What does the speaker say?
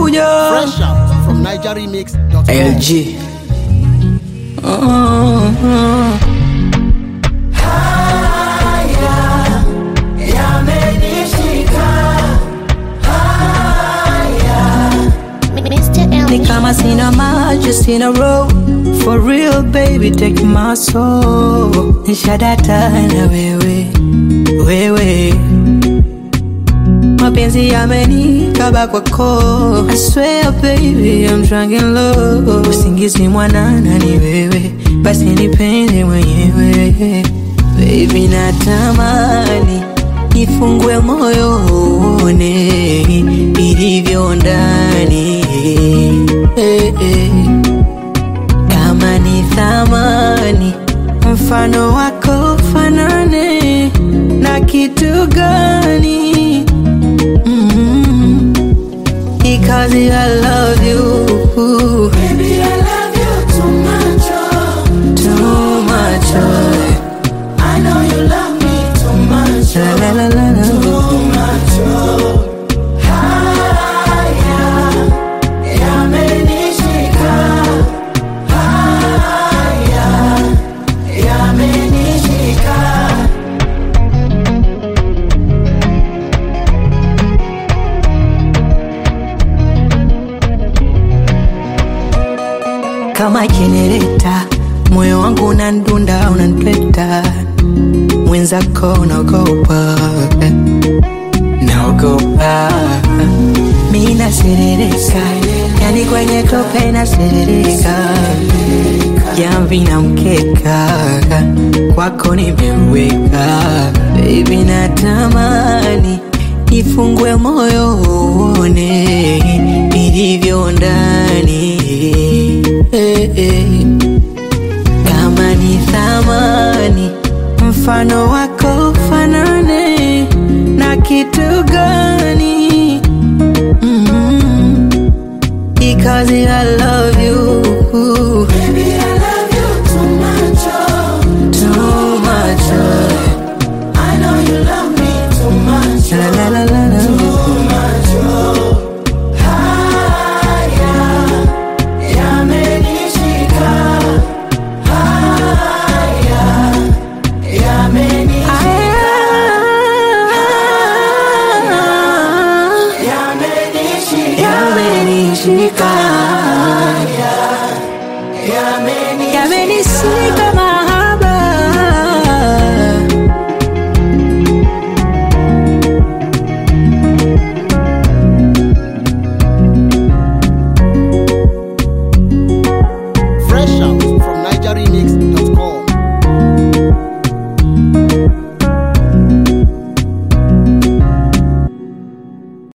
nakuja Fresh out from NigerRemix.com. LG Mm. Mr. Ni L. kama sina maji sina roho For real baby take my soul Nishadata na wewe Wewe Mapenzi yamenikaba kwako I swear baby I'm drunk in love Usingizi mwanana ni wewe Basi nipende mwenyewe Baby natamani Nifungue moyo uone Ilivyo ndani eh, eh. Kama ni thamani Mfano wako fanane Na kitu gani mm Because I love you Baby I love you too much oh. Too much oh. I know you love me too much oh. La la la la Too much oh. Haya Yamenishika Haya Yamenishika kama jenereta, moyo wangu unandunda, unantweta, mwenzako unaogopa, naogopa, mi naserereka, yani kwenye tope naserereka, jamvi na mkeka, kwako nimeweka, baby natamani nifungue moyo uone ilivyo ndani eh, eh. kama ni thamani mfano wako fanane na kitu gani mm because I love you Baby, I love you too much, oh. too much. Oh. I know you love me too much. La la la la la. Too much. Oh. Haya yamenishika. Haya yamenishika. Yamenishika. Yamenishika. Yamenishika mahaba. Fresh out from NigerRemix.com.